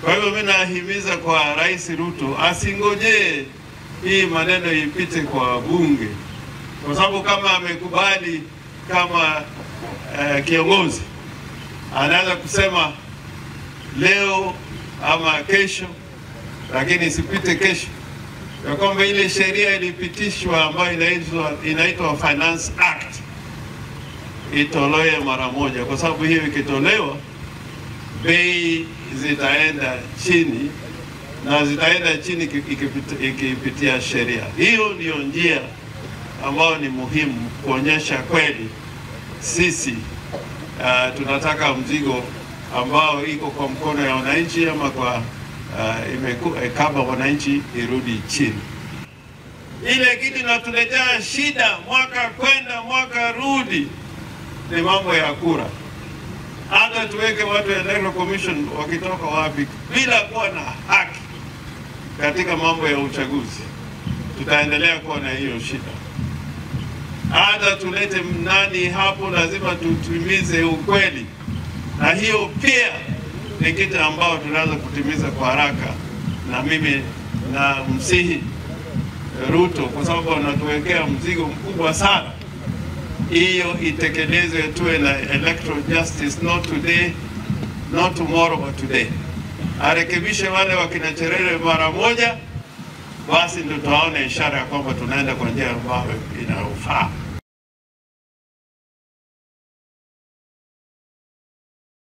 Kwa hivyo mimi nahimiza kwa Rais Ruto asingojee hii maneno ipite kwa bunge, kwa sababu kama amekubali kama uh, kiongozi anaweza kusema leo ama kesho, lakini isipite kesho, ya kwamba ile sheria ilipitishwa ambayo inaitwa inaitwa Finance Act itolewe mara moja, kwa sababu hiyo ikitolewa bei zitaenda chini na zitaenda chini ikipita- ikipitia sheria. Hiyo ndiyo njia ambayo ni muhimu kuonyesha kweli sisi uh, tunataka mzigo ambao iko kwa mkono ya wananchi ama kwa uh, imeku- eh, kama wananchi irudi chini. Ile kitu inatuletea shida mwaka kwenda mwaka rudi ni mambo ya kura. Hata tuweke watu wa Electoral Commission wakitoka wapi bila kuwa na haki katika mambo ya uchaguzi, tutaendelea kuwa na hiyo shida. Hata tulete nani hapo, lazima tutimize ukweli, na hiyo pia ni kitu ambao tunaweza kutimiza kwa haraka, na mimi na msihi Ruto kwa sababu anatuwekea mzigo mkubwa sana hiyo itekelezwe, tuwe na electoral justice, not today, not tomorrow, but today. Arekebishe wale wakina Cherere mara moja, basi ndio tutaona ishara ya kwamba tunaenda kwa njia ambayo inayofaa.